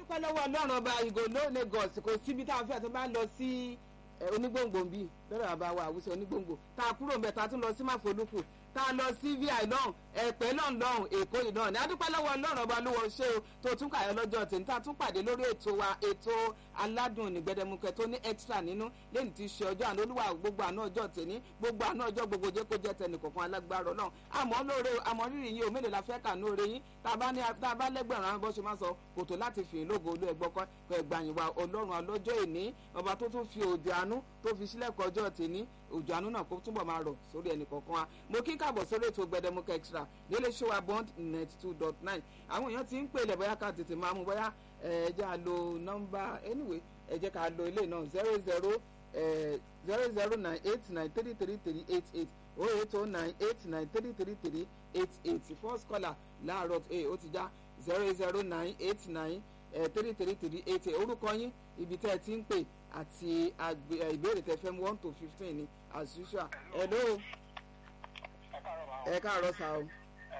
adúpẹ́ lọ́wọ́ ọlọ́run ọba ìgò ló Lagos kò síbi tá a fẹ́ tó bá lọ sí onígbòǹgbò bíi bẹ́ẹ̀ bàbá wa àwùjọ onígbòǹgbò tá a kúrò mbẹ́ tá a tún lọ sí máfolúkù tá a lọ sí vi lọ́hùn ẹ̀pẹ́ lọ́hùn lọ́hùn èkó yìí náà ní adúpẹ́ lọ́wọ́ ọlọ́run ọba ló wọ ṣé o tó tún kàyọ́ lọ́jọ́ tèmi tá a tún pàdé lórí ètò wa ètò aládùn nígbẹ́dẹ́mukẹ́ tó ní extra nínú lẹ́yìn tí í ṣe ọjọ́ àná olúwa gbogbo àná ọjọ́ tèmi gbogbo àná ọjọ́ gbogbo jẹ́ kó jẹ́ tẹnì kọ̀ọ̀kan alágbára ọlọ́run àmọ́ lóore àmọ́ rírì yìí o mélòó la fẹ́ kà ní oore yín tá a bá ní tá a bá lẹ́gbẹ̀rún àwọn bó ṣe máa sọ kòtò láti fìyìn lógo olú ẹgbọ́ kọ́ ẹgbàyìn wa ọlọ́run alọ́jọ́ ìní ọba tó tún fi òjò àánú tó fi sílẹ̀kọ̀ ọjọ́ tèmi òjò àánú náà kó túbọ̀ máa rọ̀ sórí ẹnì kọ̀ọ̀kan wa mo kí káàbọ̀ sórí ètò gbẹdẹmukẹ extra nílé ṣé wa bond ninety two dot nine àwọn èèyàn ti ń pè lẹ̀ bóyá ká tètè máa mú bóyá ẹ jẹ́ à lo nọ́mbà anyway ẹ jẹ́ ká lo ilé náà zero zero zero zero nine eight nine three three three eight eight oh eight oh nine eight nine three three three eight eight first caller láàárọ̀ ẹ̀ ó ti já zero zero nine eight nine three three three eight eight orúkọ yín ibi tẹ́ ẹ ti ń pè àti ìbéèrè tẹ́ fẹ́ mú one to fifteen ni as usual hello ẹ káàárọ̀ sá o.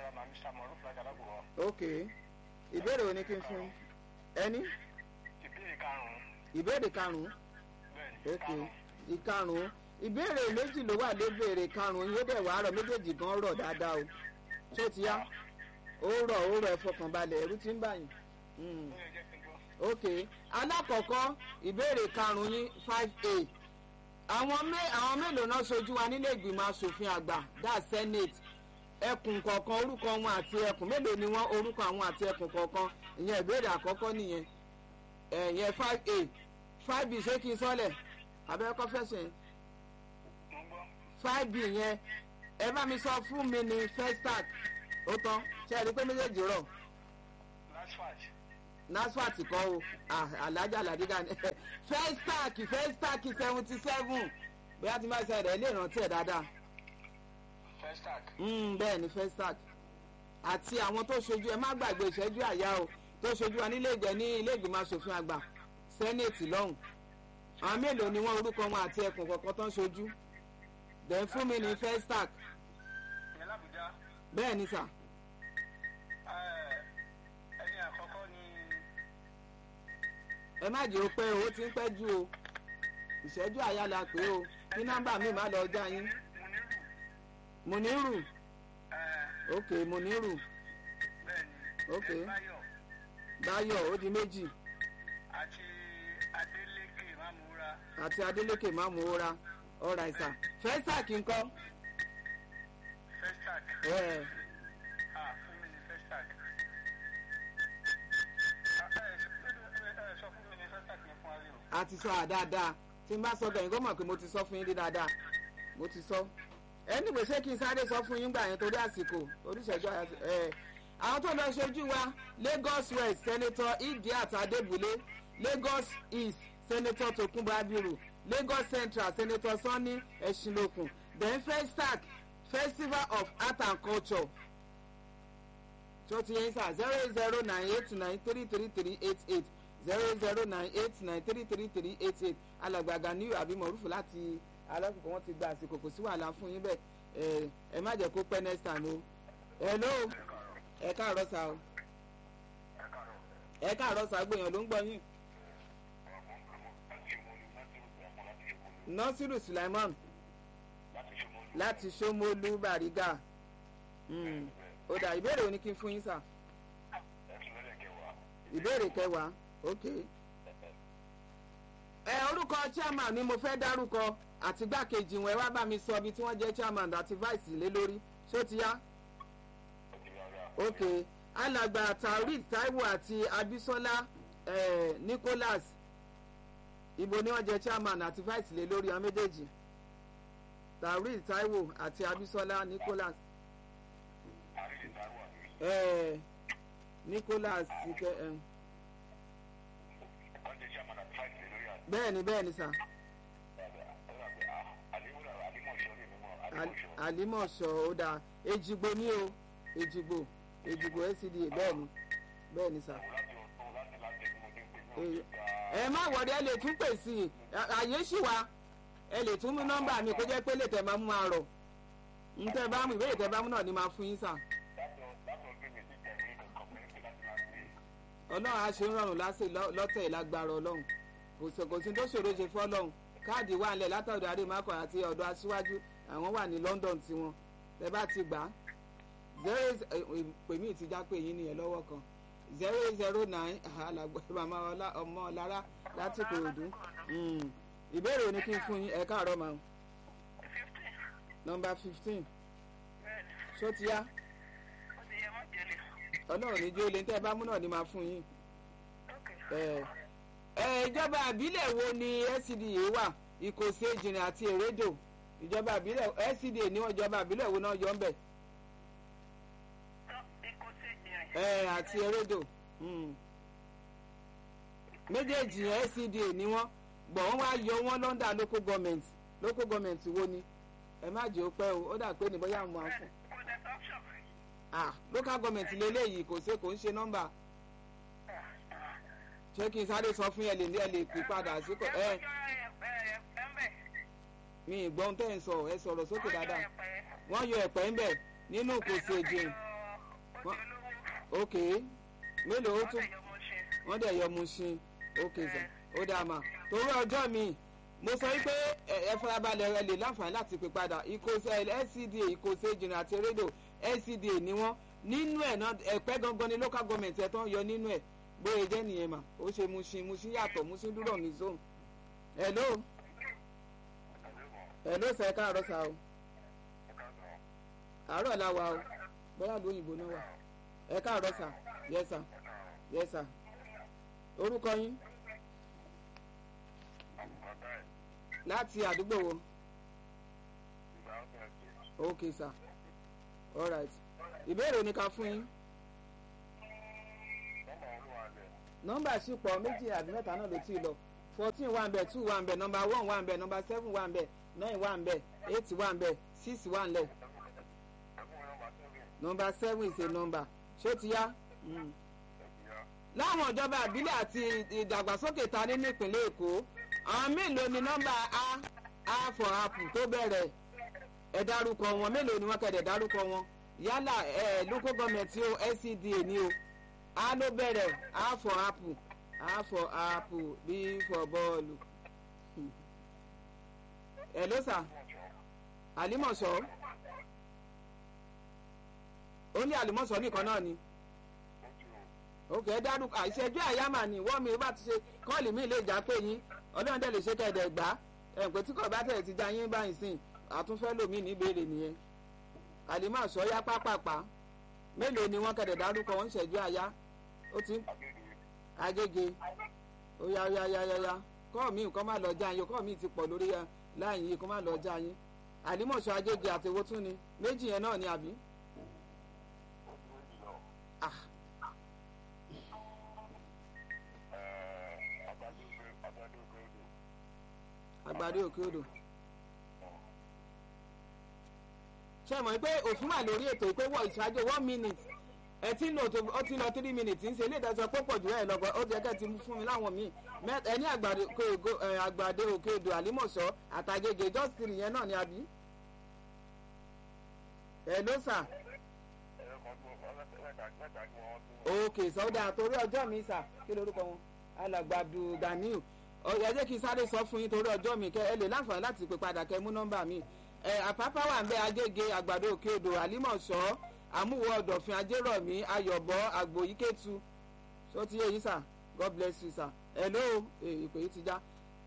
ok ìbéèrè wo ni kí n fún ẹni. ìbéèrè karùn-ún. ìbéèrè karùn-ún. bẹ́ẹ̀ni ok ìkarùn-ún ìbéèrè méjì ló wà lébèrè karùn-ún yóò dẹ̀ wá rọ̀ méjèèjì gan rọ̀ dáadáa o tó ti yá ó rọ̀ ó rọ̀ ẹ fọkàn balẹ̀ ẹ̀rú ti ń bà yín. Mm. bẹ́ẹ̀ jẹ́ kí n gbọ́. ok alákọ̀ọ́kọ́ ìbéèrè karùn-ún yín five a àwọn mé àwọn mélòó náà ṣojú wa nílé ìgbìmọ̀ asòfin àgbà dá senate ẹkùn kọ̀ọ̀kan orúkọ wọn àti ẹkùn mélòó ni wọ́n orúkọ àwọn àti ẹkùn kọ̀ọ̀kan ìyẹn ìbéèrè àkọ́kọ́ nìyẹn ẹ̀yẹn five a five b ṣé kí n sọ́lẹ̀ abẹ́rẹ́kọ́ fẹsẹ̀ mo ń gbọ́. five b yẹn ẹ bá mi sọ fún mi ní festac ó tán ṣe é rí i pé méjèèjì rọ̀ lasfat nasfat kọ́ o ah, alájà làdígà ni festac festac seventy seven bóyá tí n bá ṣe rẹ̀ lè rántí ẹ̀ dáadáa festac Mm, bẹ́ẹ̀ ni festac àti àwọn tó ṣojú ẹ má gbàgbé ìṣẹ́jú àyà o tó ṣojú wa nílé ìgbẹ́ ní ilé ìgbìmọ̀ asòfin àgbà sẹ́nẹ̀tì lọ́hùn àwọn mélòó ni wọ́n orúkọ wọn àti ẹkùn kọ̀ọ̀kan tó ń ṣojú dẹ̀ fún mi ní festac ìyẹn làbújá bẹ́ẹ̀ ni sà ẹni àkọ́kọ́ ni ẹ má jẹ́ o pé o ó ti ń pẹ́ jù o ìṣẹ́jú àyà la pé o kí nọ́mbà mi má lọ já yín muniru Muniru ok Muniru bẹ́ẹ̀ni Ok. báyọ̀ Báyọ̀ ó di méjì àti adeleke mamura àti Adeleke Mamora ọ̀rà ìsà festac ńkọ́ festac ẹ̀ ah fún mi ní festac Ah, ẹ ẹ sọ fún mi ní festac ní fún ari o. a ti sọ àdáadáa tí n bá sọ bẹ̀yìn kó mọ̀ pé mo ti sọ fún yín dé dáadáa mo ti sọ ẹni pé ṣé kí n sáré sọ fún yín gbà yẹn torí àsìkò oríṣẹ́jú ẹ̀ àwọn tó lọ ṣojú wa Lagos West Senator Idiat Adébúlé Lagos East Senator Tokunbo Abiru Lagos Central Senator Sanni Ẹ̀ṣinlókun then Festac Festival of Art and Culture tó ti yẹn sá zero zero nine eight nine three three three eight eight zero zero nine eight nine three three three eight eight alàgbàgà ní àbí mọ̀rúfù láti alákòókò wọn ti gba àsìkò kò sí wàhálà fún yín bẹ́ẹ̀ ẹ ẹ má jẹ́ kó pẹ́ next time o hello ẹ káàárọ̀ sá o ẹ káàárọ̀ sá gbèyàn ló ń gbọ́ yín nasiru sulaiman láti Ṣómólú Bàrígà Mm. ó dà ìbéèrè òní kí n fún yín sá ìbéèrè kẹwàá ok ẹ orúkọ chairman ni mo fẹ́ dárúkọ àti gbákejì wọn ẹ wá bá mi sọ ibi tí wọ́n jẹ́ chairman àti vice lé lórí ṣó ti yá ok alàgbà taoreed taiwo àti abisola eh, nicholas ibo ni wọ́n jẹ́ chairman àti vice lé lórí àwọn méjèèjì taoreed taiwo àti abisola nicholas eh, nicholas ike. Eh, bẹ́ẹ̀ni bẹ́ẹ̀ni sà Al- àlímọ̀ṣọ́ ó dáa èjìgbò ní o èjìgbò èjìgbò scda bẹ́ẹ̀ni bẹ́ẹ̀ni sà. Eh, ẹ má wọ̀rí ẹ lè tún pè sí i À- àyè ṣì wá ẹ lè tún mú nọ́mbà mi kó jẹ́ pé lè tẹ̀ máa mú máa rọ̀ ń tẹ́ bá mú ìbéèrè tẹ́ bá mú náà ni máa fún yín sà. ọlọ́run á ṣe ń rọrùn lásì lọ́tẹ̀ ìlágbára ọlọ́run kò sí kò sí tó ṣòro ṣe fún ọlọ́run káàdì wà nílẹ̀ látọ̀dọ̀ àdèmàkọ̀ àti ọ̀dọ̀ aṣíwájú àwọn wà ní London tiwọn tẹ bá ti gbà á zero pè mí ti já pé yín nìyẹn lọ́wọ́ kan zero zero nine alàgbọ̀ màmá ọmọ ọlára láti kòròdú ìbéèrè ni kí n fún yín ẹ káàárọ̀ màá fifteen nọmba fifteen bẹ́ẹ̀ni ṣó ti yá ó ti yẹ mọ́ jẹ́lẹ̀ ọlọ́run ní jó lè tẹ́ ẹ bá mú náà ni máa fún yín. ok ẹ ẹ ìjọba àbílẹ̀ wo ni SCDA wà ìkòsí ìjìnrìn àti èrèdò ìjọba àbílẹ̀ SCDA ní ìjọba àbílẹ̀ wo náà yọ ń bẹ̀ tán ikú sí ìjìnrìn ẹ àti èrèdò mm. méjèèjì yẹn SCDA ni wọ́n gbọ̀ wọ́n wá yọ wọ́n lọ́ndà local government local government wo ni ẹ má jẹ́ ó pẹ́ o ó dà pé ní bóyá àwọn àfọ̀ kò dẹ̀ option ah local government lélẹ́yìí kò ṣe kò ń ṣe nọ́mbà ṣé kí n sáré sọ fún yẹn lè ní ẹ lè pè padà sí kò ẹ mi ì gbọ́n tẹ́ ń sọ ẹ sọ̀rọ̀ sókè dáadáa wọ́n yọ ẹ̀pẹ́ ń bẹ̀ nínú kòsì èjì ok mélòó ó tún wọ́n dẹ̀ yọ mu ṣin ok sà ó dáa mà torí ọjọ́ mi mo sọ wípé ẹ ẹ farabalẹ̀ ẹ lè láǹfààní láti pè padà ìkòsí LCDA ìkòsí ìjìnà àti rédò LCDA ni wọ́n nínú ẹ̀ náà ẹ̀pẹ́ gangan ni local government ẹ̀ tán yọ nínú ẹ̀ bóyá jẹ́ nìyẹn mà ó ṣe Mushin Mushin yàtọ̀ Mushin dúró ní zone hello hello sẹ káàárọ̀ sá o àárọ̀ la wà o bóyá lóyìnbó náà wà ẹ káàárọ̀ sá yes sir yes sir orúkọ yín láti àdúgbò wo ok sir all right ìbéèrè ní ká fún yín nọ́mbà sì pọ̀ méjì àbí mẹ́ta náà ló ti lọ fourteen wà ń bẹ̀ two wà ń bẹ̀ nọ́mbà one wà ń bẹ̀ nọ́mbà seven wà ń bẹ̀ nine wà ń bẹ̀ eight wà ń bẹ̀ six wà ń lẹ̀ nọ́mbà seven is a number ṣé ó ti yá. Mm láwọn ìjọba ìbílẹ̀ àti ìdàgbàsókè ta ní nípìnlẹ̀ èkó àwọn mélòó ni nọ́mbà a a for apple tó bẹ̀rẹ̀ ẹ̀ dárúkọ wọn mélòó ni wọ́n kẹ̀dẹ̀ dárúkọ wọn yálà ẹ̀ local government o LCDA ni o a ló bẹ̀rẹ̀ a for apple a for apple b for bọ́ọ̀lù ẹ̀ ló sà àlímọ̀ṣọ́ ó ní àlímọ̀ṣọ́ nìkan náà ni òkè ẹ dárúkọ àìṣẹ́jú àyàmà ni wọ́n mi bá ti ṣe kọ́ọ̀lì mi lè já pé yín ọlọ́run dẹ̀ lè ṣe kẹ̀dẹ̀ gbá ẹ̀ǹpẹ́ tí kò bá tẹ̀ ti já yín báyìí sìn àtúnfẹ́ lòmí ní ìbéèrè nìyẹn àlìmọ́ àṣọ yá pápápá mélòó ni wọ́n kẹ̀dẹ̀ dárúkọ wọ́n ń ṣẹ́jú àyá ó ti agége óyá óyá óyá óyá kọ́ọ̀ mi nǹkan má lọ já yín kọ́ọ̀ mi ti pọ̀ lórí láyìn yìí kó má lọ já yín àlìmọ́ àṣọ agége àtẹwó tún ni méjì yẹn náà ni àbí. ah àgbàdo òkè odò ṣe mọ̀ pé òfin wà lórí ètò ìpé wọ ìṣáájú one minute ẹ ti ń lò tó ó ti lọ three minutes ń ṣe ilé ìdájọ́ pọ̀ pọ̀ jù ẹ̀ lọ́gbọ̀n ó jẹ́ kẹ́ ti fún mi láwọn míì ẹ ní àgbàdo òkè odò àlímọ̀ṣọ́ àtàgègè just three yẹn náà ni àbí. ẹ ló sà. ok sọdá torí ọjọ́ mi sà kí lorúkọ wọn alàgbàdo Ganiu ẹ jẹ́ kí n sáré sọ fún yín torí ọjọ́ mi kẹ ẹ lè láǹfààní láti pè padà kẹ mú nọ́mbà mi ẹ àpápá wà ń bẹ agége àgbàdo òkè odò àlímọ̀ṣọ́ àmúwò ọ̀dọ̀fin ajérọ̀mí ayọ̀bọ àgbòyíkẹ́tu ṣó ti yé yín sà god bless you sà hello ìpè yìí ti já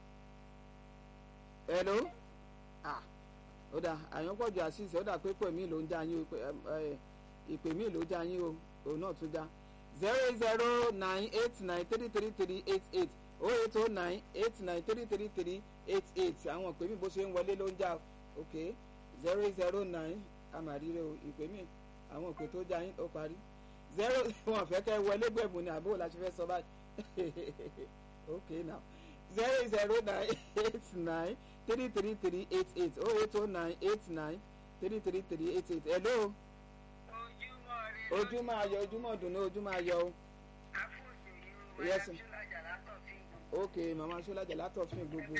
hello ah ó dà àyànpọ̀jù àṣìṣe ó dà pé pè mí ló ń já yín ìpè mí ló já yín o òun náà tún já zero zero nine eight nine three three three eight eight oh eight oh nine eight nine three three three eight eight àwọn ìpè mí bó ṣe ń wọlé ló ń já ok zero zero nine àmàríre o ìpè mí àwọn ìpè tó já yín ó parí zero wọn fẹ́ kẹ́ wọlé gbẹ̀bùn ni àbúrò la ṣe fẹ́ sọ báyìí ok now zero zero nine eight nine three three three eight eight oh eight oh nine eight nine three three three eight eight hello ojúmọ́ ayọ̀ ojúmọ́ dùnú ojúmọ́ ayọ̀ o. yes sir ok mama sọlájà látọ̀fin gbogbo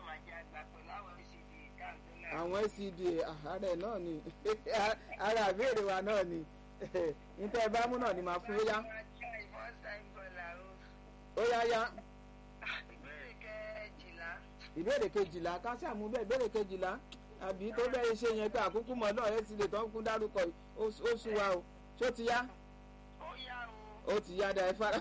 àwọn SCDA ààrẹ náà ni ara àbẹ̀rẹ̀ wa náà ni níta ẹ bá mú náà ni màá fún yá yá ìbéèrè kejìlá ìbéèrè kejìlá ká ṣàmú bẹ́ẹ̀ ìbéèrè kejìlá àbí tó bẹ́ẹ̀ ṣe yẹn pé àkókò mọ́ náà ẹ̀ sì lè tán kún dárúkọ yìí ó ó sú wa o ṣó ti yá ó yá o ó ti yá da ẹ fara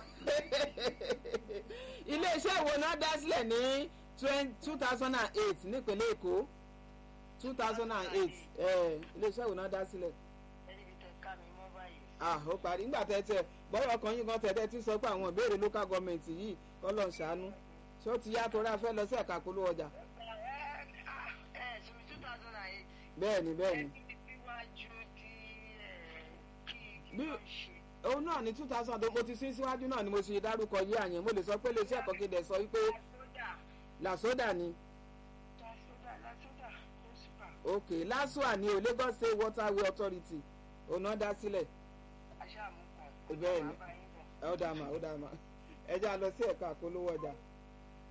iléeṣẹ́ wo náà dá sílẹ̀ ní two thousand and eight nípínlẹ̀ èkó two thousand and eight iléeṣẹ́ wo náà dá sílẹ̀ ẹni bí tẹ ká mi mọ́ báyìí. ah ó parí nígbà tẹ́tẹ́ bọ́yọ̀ ọkàn yín kan tẹ́tẹ́ tí sọ pé àwọn ìbéèrè local government yìí kọ́ lọ́n ṣàánú ṣé ó ti yá torí a fẹ́ lọ sí ẹ̀ka polówó ọjà ẹ ẹ ṣùgbọ́n two thousand and eight. bẹ́ẹ̀ ni bẹ́ẹ̀ ni ẹni síwájú tí ẹ kí kí Bí- ló ṣe. òun náà ní two thousand tó mo ti sí síwájú náà ni mo ṣe dárúkọ yí àyẹn mo lè sọ pé iléeṣẹ́ ẹ̀kọ́ kéde sọ wípé sódà làsódà ni lásódà lásódà ó sì bà. ok lásùà ni o Lagos State Waterway Authority òun náà dá sílẹ̀ aṣáàmú kan. Bẹ́ẹ̀ ni. Màá bá yín bọ̀. ẹ ó dà mà ó dà mà ẹ já lọ sí ẹ̀ka polówó ọjà